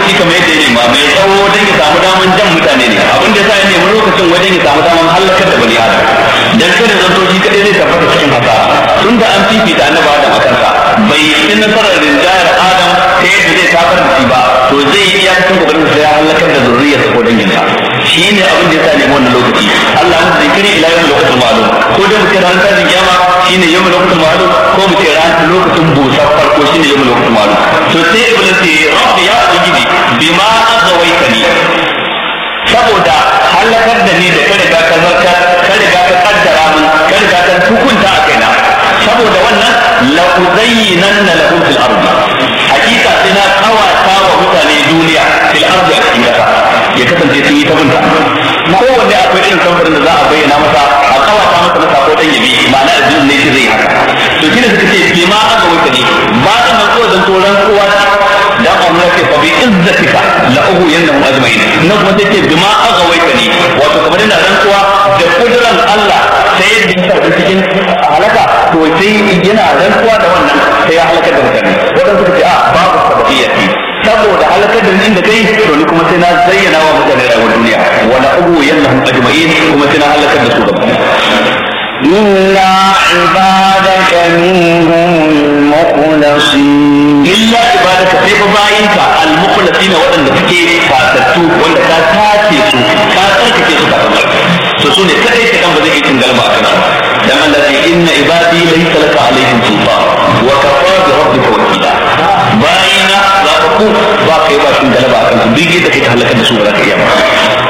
lokaci kamar yadda ya nema mai tsawo don ya samu daman jan mutane ne abin da ya sa ya nemi lokacin wajen ya samu daman halakar da bani adam dan kada zanto shi kadai zai tabbata cikin hasara tun da an fifita annabi adam a kansa bai yi nasarar rinjayar adam ta yadda zai tabar da shi ba to zai yi iya cikin kokarin sa ya halakar da zurriyarsa ko danginsa shi ne abin da ya sa nemi wannan lokaci Allah mun zikiri ila yau lokacin ma'lum ko da muke ran tashin kiyama shine yau lokacin ma'lum ko muke ran lokacin busa farko shine yau lokacin ma'lum to sai iblis ya rabbi ya ubangiji bima azawaitani saboda halakar da ni da ka riga ka zarta ka riga ka kaddara min ka riga ka hukunta a kaina saboda wannan la uzayyinanna lahum fil ardi hakika sai na kawata wa mutane duniya fil ardi a cikin kasa ya kasance sun yi ta binta kowanne akwai irin samfurin da za a bayyana masa a kawata masa na sako dan yabi ma'ana addinin ne shi zai haka to shi ne suka ce bi ma aka wuce ne ba ta nan ko zan toran kowa da Allah ce fa bi izzatika la uhu yanahum ajma'in nan kuma sai ce bi ma aka wuce ne wato kamar yana rantsuwa da kuduran Allah sai yadda ya sa cikin halaka to sai yana rantsuwa da wannan sai ya halaka da mutane wadanda suka ce a babu sababiyya saboda halakar da inda kai to ni kuma sai na zayyana wa mutane rayuwar duniya wala ugu yannahum ajma'in kuma sai na halakar da su gaba إلا عبادك منهم المخلصين illa ibadaka sai fa bayinka al-mukhlasin waɗanda suke fatattu wanda ka tace su ka tsarkake su ka to su ne kadai ka kan ba zai yi cin galba a kansu dan Allah ce inna ibadi laysa laka alaihim sultan wa kafa bi rabbika wakila bayina za ka ku ba kai ba cin galba a kansu duk yadda kai ka halaka da su ba za ka iya ba